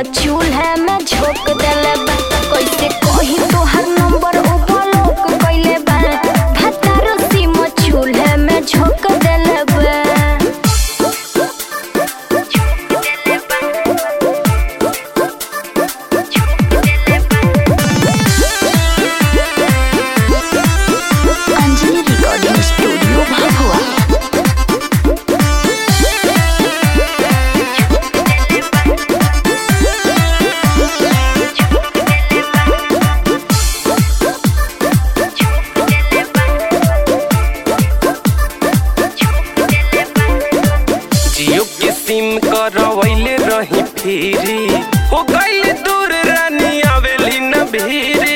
चूल्हा में झोंक देले बा कैसे कही तोहर नंबर उ ब्लॉक कइले बा भतारो सिम चूल्हा में झोंक देले बा अंजलि रिकॉर्डिंग स्टूडियो भभुआ जियो के सिम करवैले रही फिरी हो गइल दूर रानी आवेली न भीरी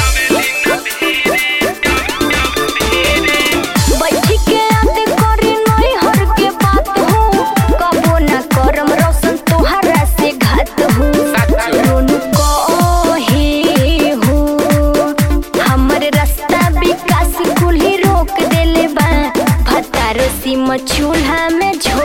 बैठी के याद करी नई हर के बात हो कबो ना करम रोशन तोहरा से घात हो रोनु कहे हो हमर रास्ता विकास कुल्ही रोक देले बा भतारो सिम चूल्हा में झोंक